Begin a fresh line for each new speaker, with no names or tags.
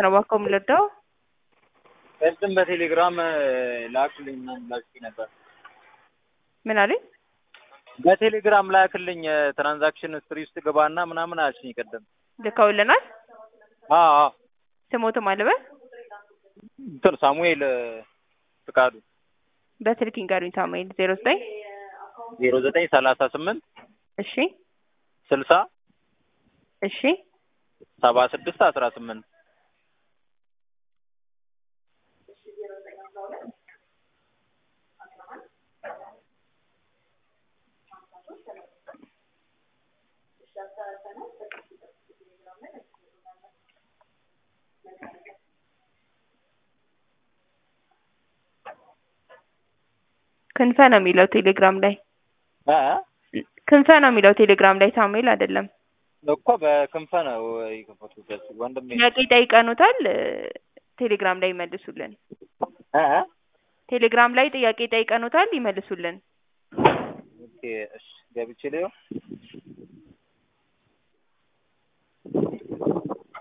ነው እባክዎ የምንረዳው?
ቅድም በቴሌግራም ላክልኝ ምናምን ብላችሁኝ ነበር።
ምን አሉኝ?
በቴሌግራም ላክልኝ ትራንዛክሽን ስትሪ ውስጥ ግባና ምናምን አልሽኝ ቅድም።
ልከውልናል።
አዎ አዎ
ስሞትም አልበል
እንትን ሳሙኤል ፍቃዱ
በስልክ ይንገሩኝ። ሳሙኤል ዜሮ ዘጠኝ
ዜሮ ዘጠኝ ሰላሳ ስምንት
እሺ
ስልሳ
እሺ
ሰባ ስድስት አስራ ስምንት
ክንፈ ነው የሚለው ቴሌግራም ላይ
እ
ክንፈ ነው የሚለው ቴሌግራም ላይ ሳሙኤል አይደለም።
እኮ በክንፈ ነው የከፈቱበት ወንድሜ።
ጥያቄ ጠይቀኑታል። ቴሌግራም ላይ ይመልሱልን።
እ
ቴሌግራም ላይ ጥያቄ ጠይቀኑታል፣ ይመልሱልን።
ኦኬ እሺ ገብቼ ልየው